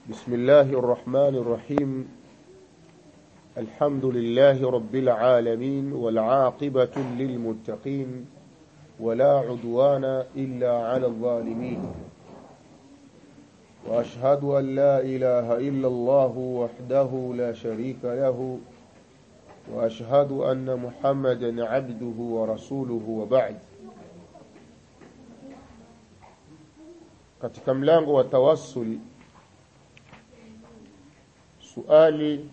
بسم الله الرحمن الرحيم الحمد لله رب العالمين والعاقبة للمتقين ولا عدوان إلا على الظالمين وأشهد أن لا إله إلا الله وحده لا شريك له وأشهد أن محمدا عبده ورسوله وبعد katika mlango wa tawassul suali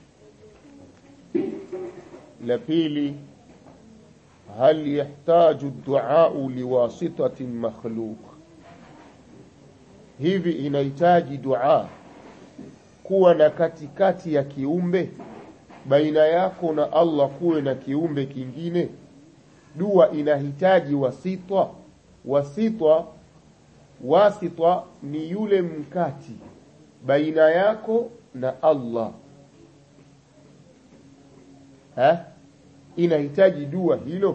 la pili hal yahtaju ad-du'a liwasitatin makhluq hivi inahitaji dua kuwa na katikati ya kiumbe baina yako na Allah kuwe na kiumbe kingine dua inahitaji wasitwa wasitwa wasitwa ni yule mkati baina yako na Allah ha? inahitaji dua hilo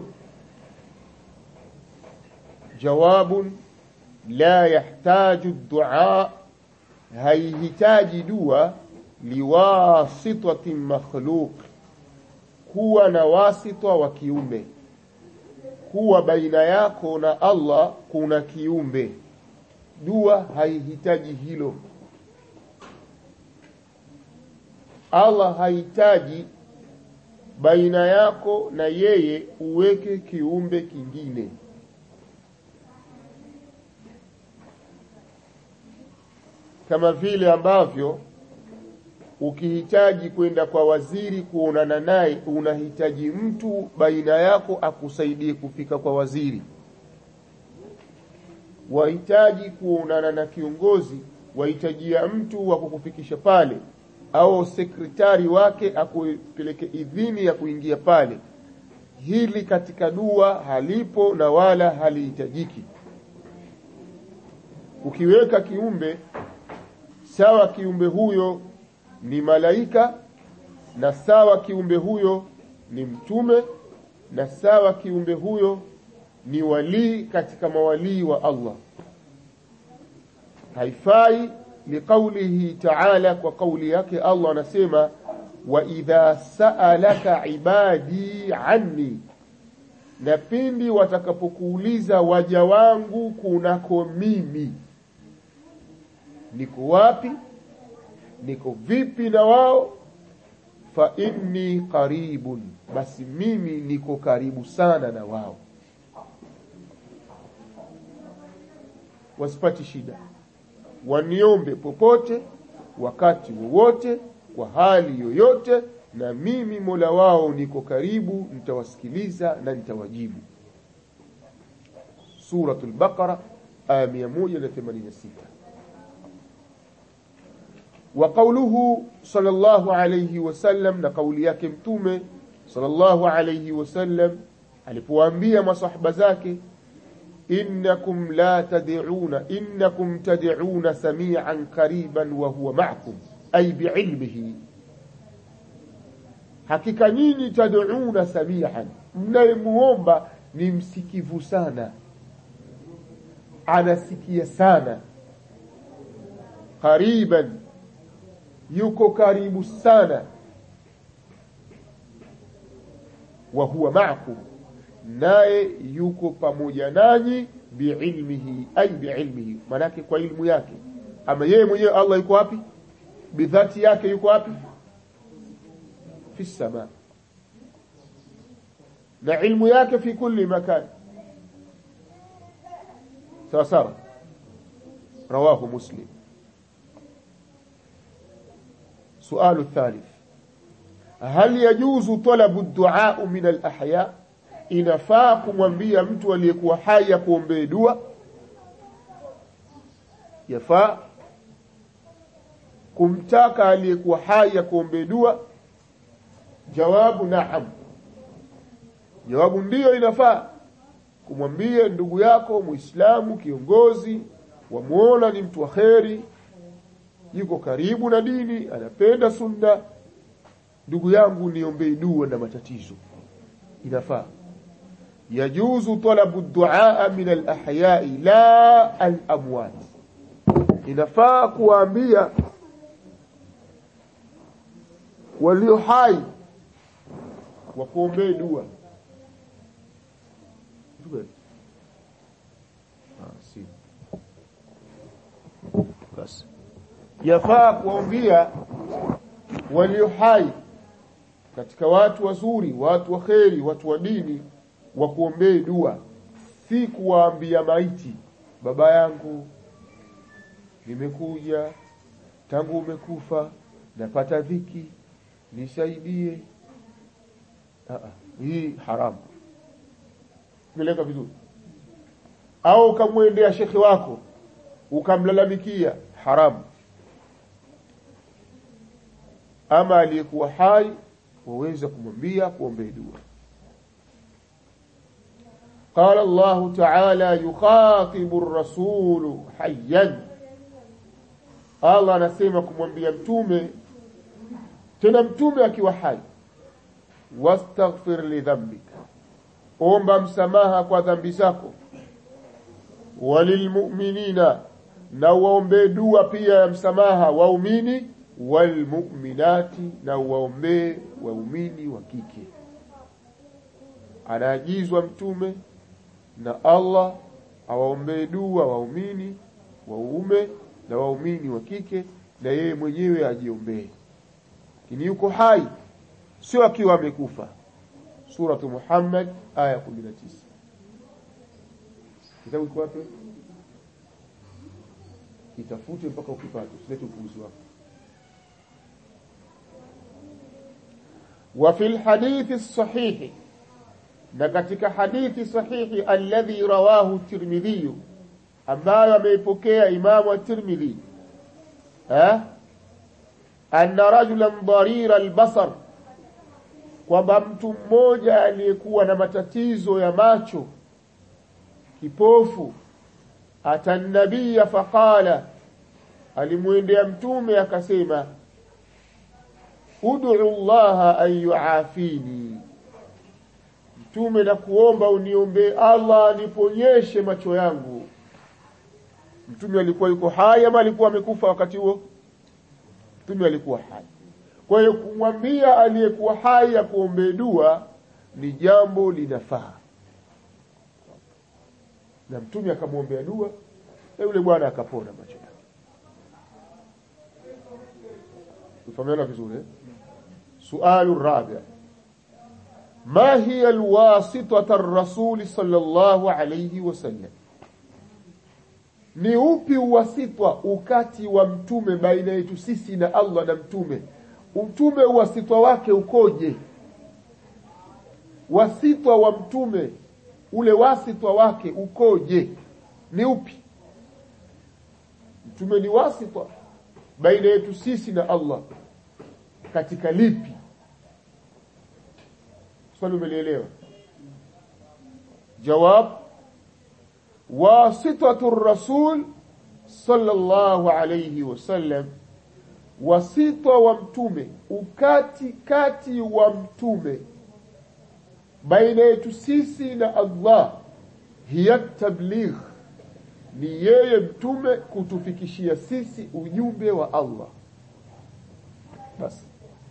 jawabun la yahtaju dua haihitaji dua liwasitatin makhluq kuwa na wasitwa wa kiumbe kuwa baina yako na Allah kuna kiumbe dua haihitaji hilo Allah hahitaji baina yako na yeye uweke kiumbe kingine kama vile ambavyo ukihitaji kwenda kwa waziri kuonana naye unahitaji mtu baina yako akusaidie kufika kwa waziri wahitaji kuonana na kiongozi wahitajia mtu wa kukufikisha pale au sekretari wake akupeleke idhini ya kuingia pale hili katika dua halipo na wala halihitajiki ukiweka kiumbe sawa kiumbe huyo ni malaika na sawa kiumbe huyo ni mtume na sawa kiumbe huyo ni walii katika mawalii wa Allah haifai liqaulihi ta'ala kwa kauli yake Allah anasema wa idha sa'alaka ibadi anni na pindi watakapokuuliza waja wangu kunako mimi niko wapi niko vipi na wao fa inni qaribun basi mimi niko karibu sana na wao wasipati shida waniombe popote wakati wowote kwa hali yoyote na mimi Mola wao niko karibu nitawasikiliza na nitawajibu Suratul Baqara aya 186 wa qawluhu sallallahu alayhi wasallam na kauli yake mtume sallallahu alayhi wasallam alipowaambia masahaba zake innakum la tad'una innakum tad'una sami'an qariban wa huwa ma'akum ay bi'ilmihi hakika nyinyi tad'una sami'an mnayemuomba ni msikivu sana anasikia sana qariban yuko karibu sana wa huwa ma'akum naye yuko pamoja nanyi biilmihi ay biilmihi manake kwa ilmu yake ama yeye mwenyewe Allah yuko wapi bidhati yake yuko wapi fi sama na ilmu yake fi kulli makan sawa sawa rawahu muslim سؤال الثالث هل يجوز طلب الدعاء من الأحياء inafaa kumwambia mtu aliyekuwa hai akuombee dua yafaa kumtaka aliyekuwa hai akuombee dua jawabu naam jawabu ndiyo inafaa kumwambia ndugu yako muislamu kiongozi wamuona ni mtu wa kheri yuko karibu na dini anapenda sunna ndugu yangu niombee dua na matatizo inafaa yajuzu talabu duaa min alahyai la alamwat inafaa kuwaambia walio hai wakuombee dua ah, si. basi yafaa kuwaambia walio hai katika watu wazuri watu wa kheri watu wa dini wakuombee dua si kuwaambia maiti baba yangu nimekuja tangu umekufa napata dhiki nisaidie Aa, hii haramu meleka vizuri au ukamwendea shekhe wako ukamlalamikia haramu ama aliyekuwa hai waweza kumwambia kuombee dua قال الله تعالى يخاطب الرسول حيا Allah anasema kumwambia mtume tena mtume akiwa hai wastaghfir li dhanbika omba msamaha kwa dhambi zako walilmu'minina na waombee dua pia ya msamaha waumini walmu'minati na waombee waumini wa kike anaagizwa mtume na Allah awaombee dua waumini waume na waumini wa kike na yeye mwenyewe ajiombee lakini yuko hai sio akiwa amekufa suratu Muhammad aya 19 kitabu kiko wapi kitafute mpaka ukipate usilete upuuzi wako وفي الحديث الصحيح na katika hadithi sahihi alladhi rawahu Tirmidhi ambayo ameipokea Imamu at-Tirmidhi eh anna rajulan darira al-basar kwamba mtu mmoja aliyekuwa na matatizo ya macho kipofu atanabia faqala alimwendea mtume akasema ud'u Allah an yuafini mtume na kuomba uniombee Allah aniponyeshe macho yangu mtume alikuwa yuko hai ama alikuwa amekufa wakati huo mtume alikuwa hai kwa hiyo kumwambia aliyekuwa hai akuombee dua ni jambo linafaa na mtume akamwombea dua na yule bwana akapona macho yake tufahamiana vizuri eh? sualu rabi ما هي الواسطة الرسول صلى الله عليه وسلم ni upi uwasitwa ukati wa mtume baina yetu sisi na Allah na mtume mtume uwasitwa wake ukoje wasitwa wa mtume ule wasitwa wake ukoje ni upi mtume ni wasitwa baina yetu sisi na Allah katika lipi swali umelielewa jawab wasitatu rasul sallallahu alayhi wasallam wasitwa wa mtume ukati kati wa mtume baina yetu sisi na Allah hiya tabligh ni yeye mtume kutufikishia sisi ujumbe wa Allah basi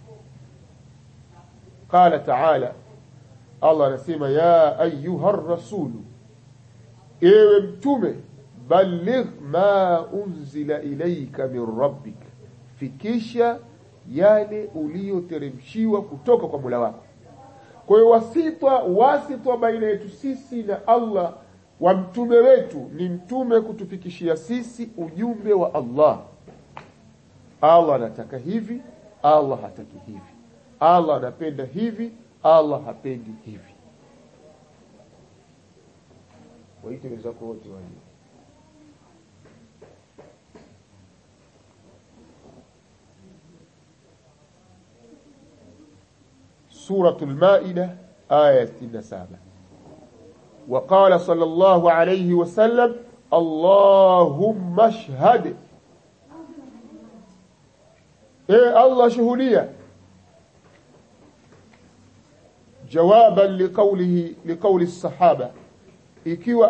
qala ta'ala Allah anasema ya ayuha rasulu ewe mtume balligh ma unzila ilayka min rabbik fikisha yale uliyoteremshiwa kutoka kwa Mola wako kwa hiyo wasitwa wasitwa baina yetu sisi na Allah wa mtume wetu ni mtume kutufikishia sisi ujumbe wa Allah Allah anataka hivi Allah hataki hivi Allah anapenda hivi Allah hapendi hivi waite wenzako wote waje سورة المائدة آية 67 وقال صلى الله عليه وسلم اللهم اشهد ايه الله شهودية جوابا لقوله لقول الصحابة ikiwa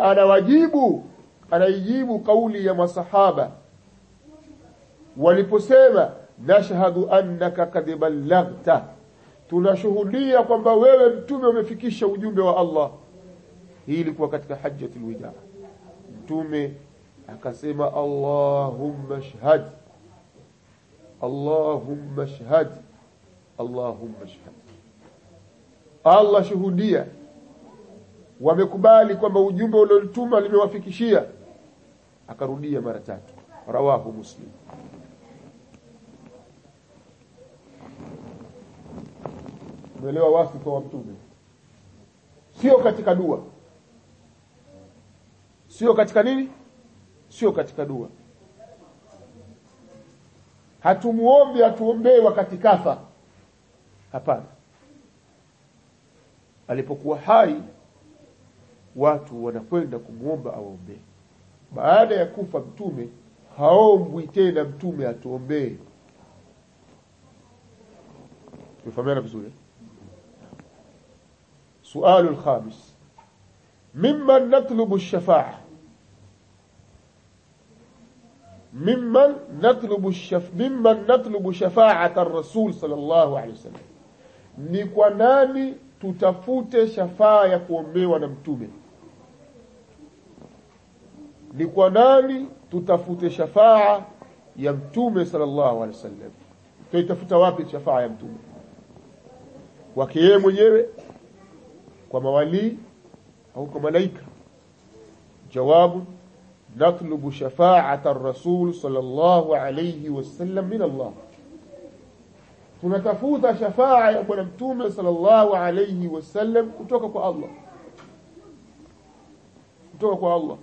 anawajibu anaijibu kauli ya masahaba waliposema nashhadu annaka kad ballaghta tunashuhudia kwamba wewe mtume umefikisha ujumbe wa Allah hii ilikuwa katika hajjatul wida mtume akasema allahumma shhad allahumma shhad allahumma shhad Allah shuhudia wamekubali kwamba ujumbe uliotuma limewafikishia akarudia mara tatu rawahu muslim umeelewa wasifa wa mtume sio katika dua sio katika nini sio katika dua hatumuombi atuombee wakati kafa hapana alipokuwa hai watu wanakwenda kumwomba awaombee baada ya kufa mtume haombwi tena mtume atuombee tumefahamiana vizuri sualu lkhamis mimman natlubu lshafaa mimman natlubu shaf mimman natlubu shafaata rasul sallallahu alaihi wasallam ni kwa nani tutafute shafaa ya kuombewa na mtume ni kwa nani tutafute shafaa ya mtume sallallahu alaihi wasallam tuitafuta wapi shafaa ya mtume kwake yeye mwenyewe kwa mawalii au kwa malaika jawabu natlubu shafaata rasul sallallahu alayhi wasallam min Allah tunatafuta shafaa ya bwana mtume sallallahu alayhi wasallam kutoka kwa Allah kutoka kwa Allah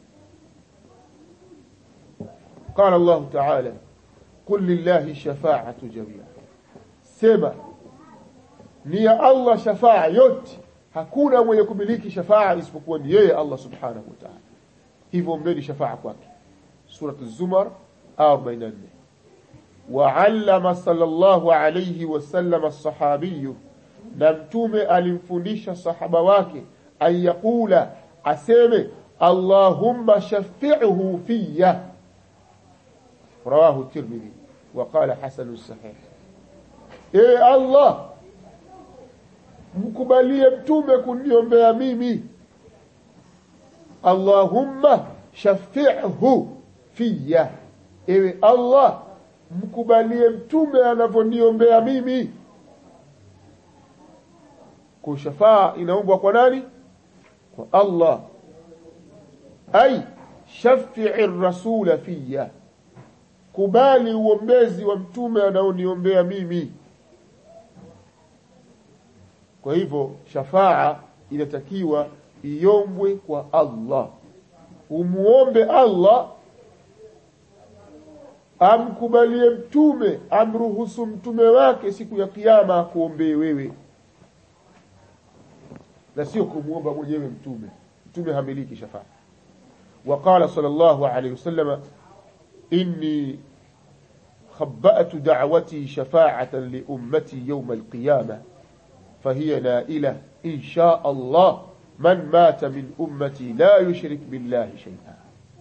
قال الله تعالى قل لله الشفاعة جميعا سما ni ya Allah shafaa yote hakuna mwenye kumiliki shafaa isipokuwa ni yeye Allah subhanahu wa ta'ala hivyo ombeni shafaa kwake surat az-zumar 44 وعلم صلى الله عليه وسلم الصحابي na mtume alimfundisha sahaba wake an yaqula aseme allahumma shafi'hu fiyya rawahu tirmidhi wa qala hasan sahih e allah mkubalie mtume kuniombea mimi allahumma shafi'hu fiyya ewe allah mkubalie mtume anavyoniombea mimi kwa shafaa inaombwa kwa nani kwa Allah ai shafi'i rasula fiya kubali uombezi wa mtume anaoniombea mimi kwa hivyo shafaa inatakiwa iombwe kwa Allah umuombe Allah amkubalie mtume amruhusu mtume wake siku ya kiyama akuombee wewe na sio kumuomba mwenyewe mtume mtume hamiliki shafaa وقال صلى الله عليه وسلم إني خبأت دعوتي شفاعة لأمتي يوم القيامة فهي نائلة إن شاء الله من مات من أمتي لا يشرك بالله شيئا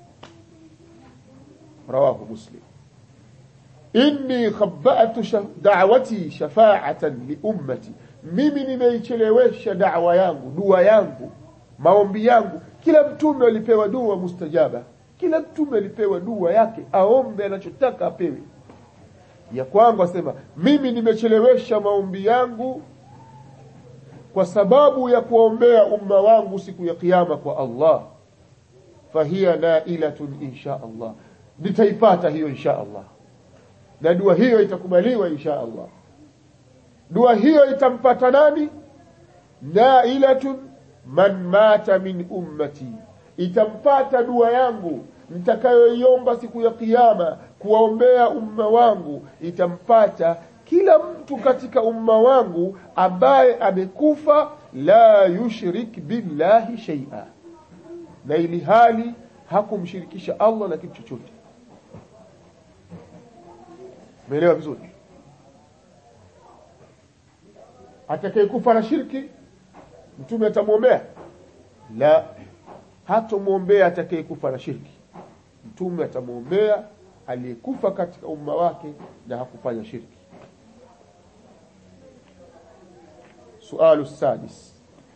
رواه مسلم inni khabba'tu da'wati shafa'atan li ummati mimi nimeichelewesha da'wa yangu dua yangu maombi yangu kila mtume alipewa dua mustajaba kila mtume alipewa dua yake aombe anachotaka apewe ya kwangu asema mimi nimechelewesha maombi yangu kwa sababu ya kuombea umma wangu siku ya kiyama kwa Allah fahiya nailatun insha Allah nitaipata hiyo insha Allah na dua hiyo itakubaliwa insha Allah dua hiyo itampata nani nailatun man mata min ummati itampata dua yangu nitakayoiomba siku ya kiyama kuwaombea umma wangu itampata kila mtu katika umma wangu ambaye amekufa la yushrik billahi shay'a na ili hali hakumshirikisha Allah na kitu chochote Umeelewa vizuri? Atakayekufa na shirki mtume atamwombea? La, hatomwombea atakayekufa na shirki. Mtume atamwombea aliyekufa katika umma wake na hakufanya shirki sualu sadis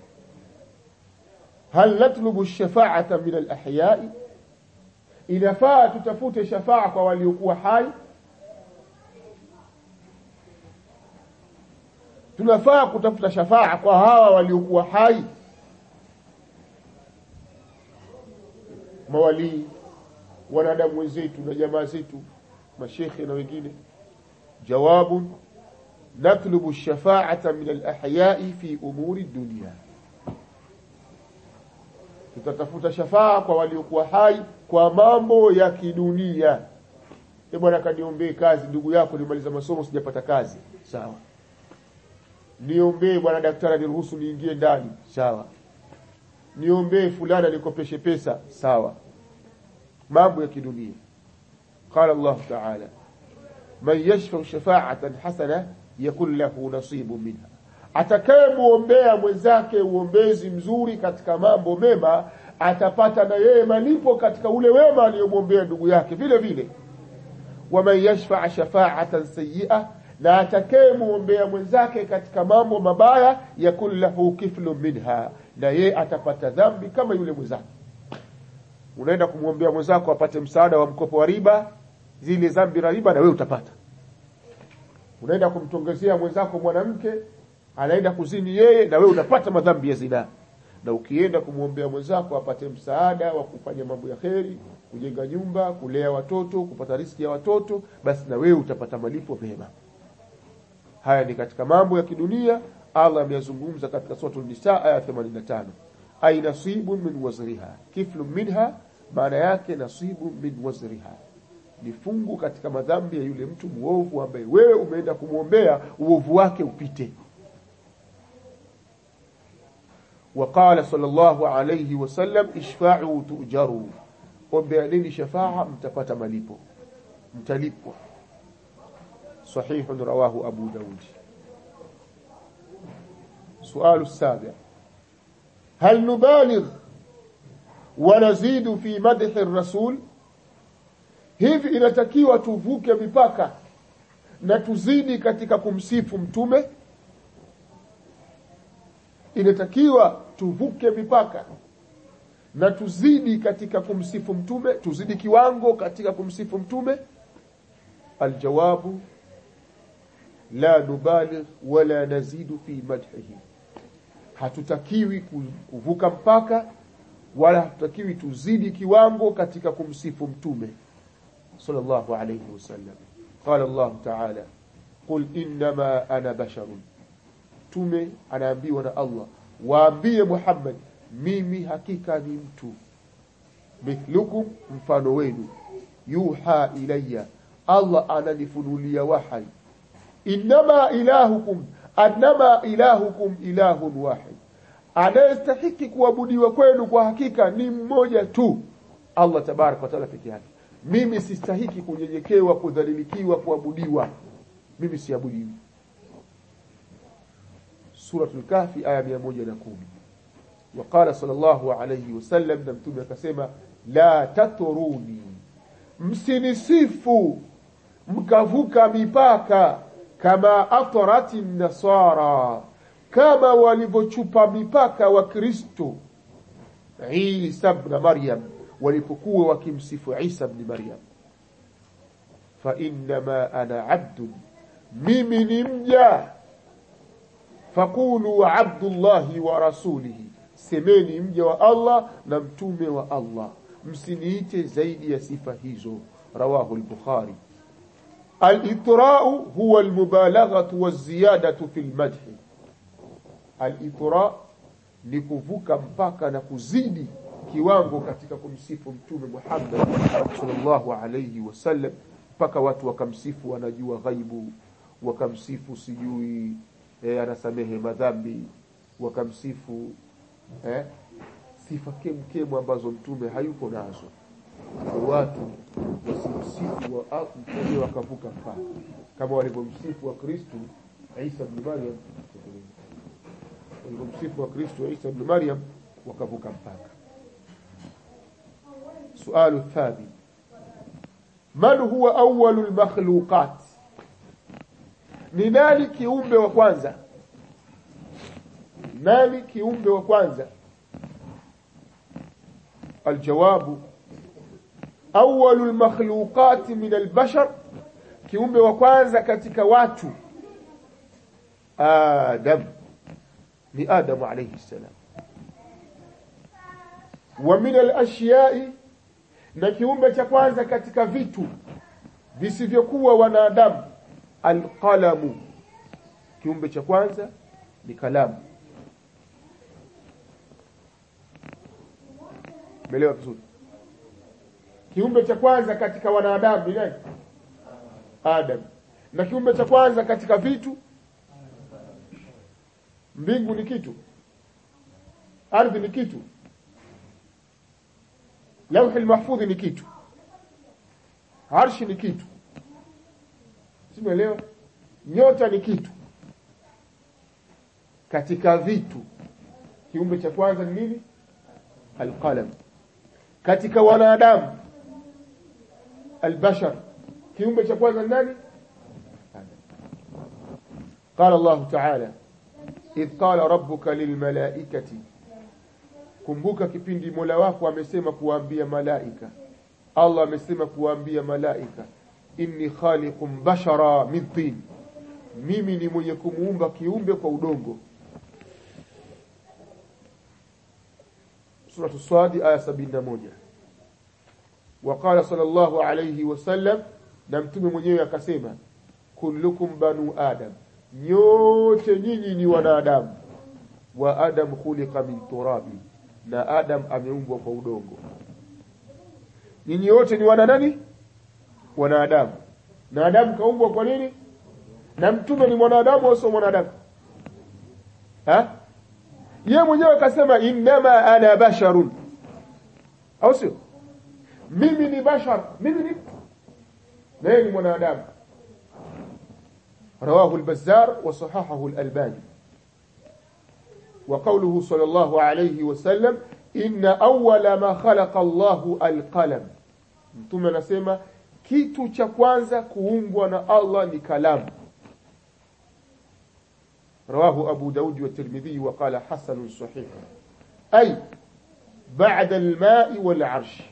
hal natlubu shafaata min alahyai inafaa tutafute shafaa kwa waliokuwa hai tunafaa kutafuta shafaa kwa hawa waliokuwa hai mawalii wanadamu wenzetu na jamaa zetu mashekhe na wengine jawabun natlubu shafaata min alahyai fi umuri dunia tutatafuta shafaa kwa waliokuwa hai kwa mambo ya kidunia e bwana kaniombee kazi ndugu yako nimaliza masomo sijapata kazi sawa niombee bwana daktari niruhusu niingie ndani sawa niombee fulana nikopeshe pesa sawa mambo ya kidunia qala Allah ta'ala man yashfa shafa'atan hasana yakun lahu nasibu minha atakayemuombea mwenzake uombezi mzuri katika mambo mema atapata na yeye malipo katika ule wema aliyomwombea ndugu yake vile vile waman yashfaa shafaatan sayia na atakayemuombea mwenzake katika mambo mabaya yakun lahu kiflu minha na yeye atapata dhambi kama yule mwenzake unaenda kumwombea mwenzako apate msaada wa mkopo wa riba zile dhambi la riba na wewe utapata unaenda kumtongezea mwenzako mwanamke anaenda kuzini yeye na wewe unapata madhambi ya zinaa na ukienda kumwombea mwenzako apate msaada wa kufanya mambo ya kheri kujenga nyumba kulea watoto kupata riski ya watoto basi na wewe utapata malipo mema haya ni katika mambo ya kidunia Allah ameyazungumza katika suratul nisa aya 85 ay nasibun min wazriha kiflu minha maana yake nasibu min wazriha ni fungu katika madhambi ya yule mtu muovu ambaye wewe umeenda kumwombea uovu wake upite وقال صلى الله عليه وسلم اشفعوا تؤجروا ombeaneni shafaa mtapata malipo mtalipwa صحيح رواه أبو داود سؤال السابع هل نبالغ ونزيد في مدح الرسول hivi inatakiwa tuvuke mipaka na tuzidi katika kumsifu mtume inatakiwa tuvuke mipaka na tuzidi katika kumsifu mtume tuzidi kiwango katika kumsifu mtume aljawabu la nubaligh wala nazidu fi madhihi hatutakiwi kuvuka mpaka wala hatutakiwi tuzidi kiwango katika kumsifu mtume sallallahu alayhi wasallam qala Allah ta'ala qul innama ana basharun tume anaambiwa na Allah waambie Muhammad mimi hakika ni mtu mithlukum mfano wenu yuha ilayya Allah ananifunulia wahai innama ilahukum annama ilahukum ilahun wahid anayestahiki kuabudiwa kwenu kwa hakika ni mmoja tu Allah tabaraka wa taala peke yake mimi sistahiki kunyenyekewa kudhalilikiwa kuabudiwa mimi siabudiwi suratul kahfi aya 110 وقال صلى الله عليه وسلم na mtume akasema la taturuni msinisifu mkavuka mipaka kama atarati nasara kama walivyochupa mipaka wa Kristo Isa ibn Maryam walipokuwa wakimsifu Isa ibn Maryam fa innama ana abdun mimi ni mja faqulu abdullahi wa rasulihi semeni mja wa Allah na mtume wa Allah msiniite zaidi ya sifa hizo rawahu al-bukhari al-itra'u huwa al-mubalaghatu waz-ziyadatu fi al-madh al-itra' ni kuvuka mpaka na kuzidi kiwango katika kumsifu mtume Muhammad sallallahu alayhi wasallam mpaka watu wakamsifu wanajua ghaibu wakamsifu sijui eh, anasamehe madhambi wakamsifu eh, sifa kemkemu ambazo mtume hayuko nazo watu wasimsifu wa mtume wakavuka mpaka kama walivyomsifu wa Kristo Isa ibn Maryam walivyomsifu wa Kristo Isa ibn Maryam wakavuka mpaka sualu thabi man huwa awwalul makhluqat ni nani kiumbe wa kwanza nani kiumbe wa kwanza aljawabu awwalul makhluqat min albashar kiumbe wa kwanza katika watu adam ni adam alayhi salam wa min alashya'i na kiumbe cha kwanza katika vitu visivyokuwa wanadamu alqalamu kiumbe cha kwanza ni kalamu Umeelewa vizuri? Kiumbe cha kwanza katika wanadamu ni nani? Adam. Na kiumbe cha kwanza katika vitu mbingu ni kitu. Ardhi ni kitu. Lauhi mahfudhi ni kitu. Arshi ni kitu. Simeelewa? Nyota ni kitu. Katika vitu kiumbe cha kwanza ni nini? Alqalam. Katika wanadamu albashar kiumbe cha kwanza nani? قال الله تعالى إذ قال ربك للملائكة kumbuka kipindi Mola wako amesema kuwaambia malaika Allah amesema kuwaambia malaika inni khaliqum bashara min tin mimi ni mwenye kumuumba kiumbe kwa udongo Surah Swadi aya 71 وقال صلى الله عليه وسلم na mtume mwenyewe akasema kullukum banu adam nyote nyinyi ni wanadamu wa adam khuliqa min turabi na adam ameumbwa kwa udongo nyinyi wote ni wana nani wanadamu na adam kaumbwa kwa nini na mtume ni mwanadamu au sio mwanadamu ha yeye mwenyewe akasema innama ana basharun au sio mimi ni bashar mimi ni naye ni mwanadamu رواه البزار وصححه الألباني وقوله صلى الله عليه وسلم إن أول ما خلق الله القلم ثم نسمى kitu cha kwanza kuumbwa na Allah ni kalamu رواه أبو داود والترمذي وقال حسن صحيح أي بعد الماء والعرش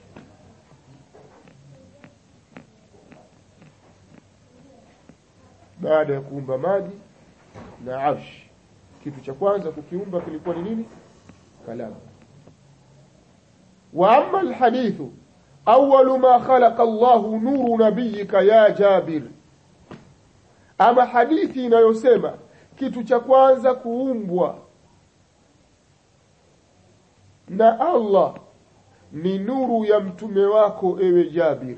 baada ya kuumba maji na arsh kitu cha kwanza kukiumba kilikuwa ni nini kalamu wa amma alhadithu awwalu ma khalaqa Allah nuru nabiyika ya Jabir ama hadithi inayosema kitu cha kwanza kuumbwa na Allah ni nuru ya mtume wako ewe Jabir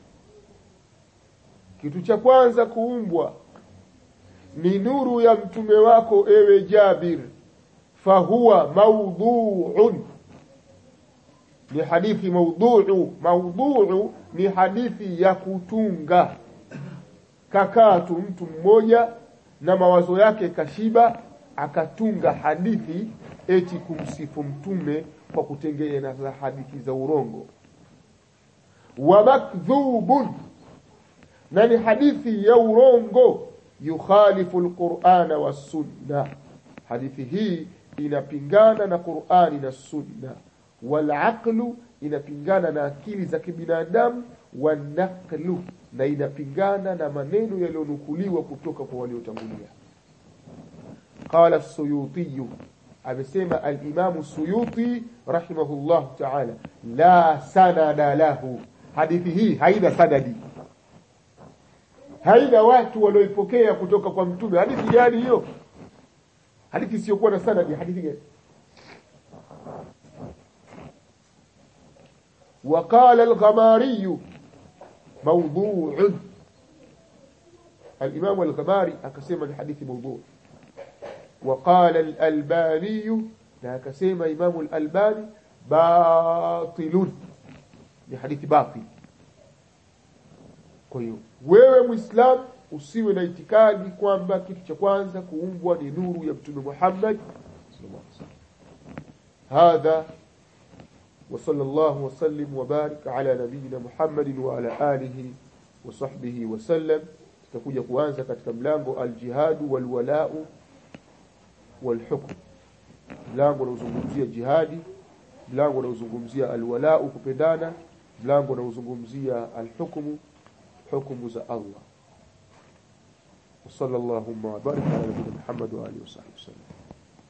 kitu cha kwanza kuumbwa ni nuru ya mtume wako ewe Jabir fahuwa maudhu'un ni hadithi maudhu'u maudhu'u ni hadithi ya kutunga kakaa tu mtu mmoja na mawazo yake kashiba akatunga hadithi eti kumsifu mtume kwa kutengeneza hadithi za urongo wa makdhubun na ni hadithi ya urongo yukhalifu alqur'ana was-sunna hadithi hii inapingana na Qur'ani na Sunna wal aqlu inapingana na akili za kibinadamu wanaqlu na inapingana na maneno yaliyonukuliwa kutoka kwa waliotangulia qala as-suyuti amesema al-imam as-suyuti rahimahullah ta'ala la sanada lahu hadithi hii haina sanadi haina watu walioipokea kutoka kwa mtume hadithi gani hiyo hadithi isiyokuwa na sanadi hadithi gani وقال الغماري موضوع الإمام الغماري أكسم الحديث موضوع وقال الألباني لا كسم إمام الألباني باطل لحديث باطل kwa hiyo wewe muislam usiwe na itikadi kwamba kitu cha kwanza kuumbwa ni nuru ya mtume Muhammad sallallahu alaihi wasallam hadha وصلى الله وسلم وبارك على نبينا محمد وعلى آله wa sahbihi wasallam tutakuja kuanza katika mlango aljihadu walwalau walhukm mlango unaozungumzia jihadi mlango unaozungumzia alwalau kupendana mlango unaozungumzia alhukmu hukumu za Allah وصلى اللهم وبارك على نبينا محمد وآله وصحبه وسلم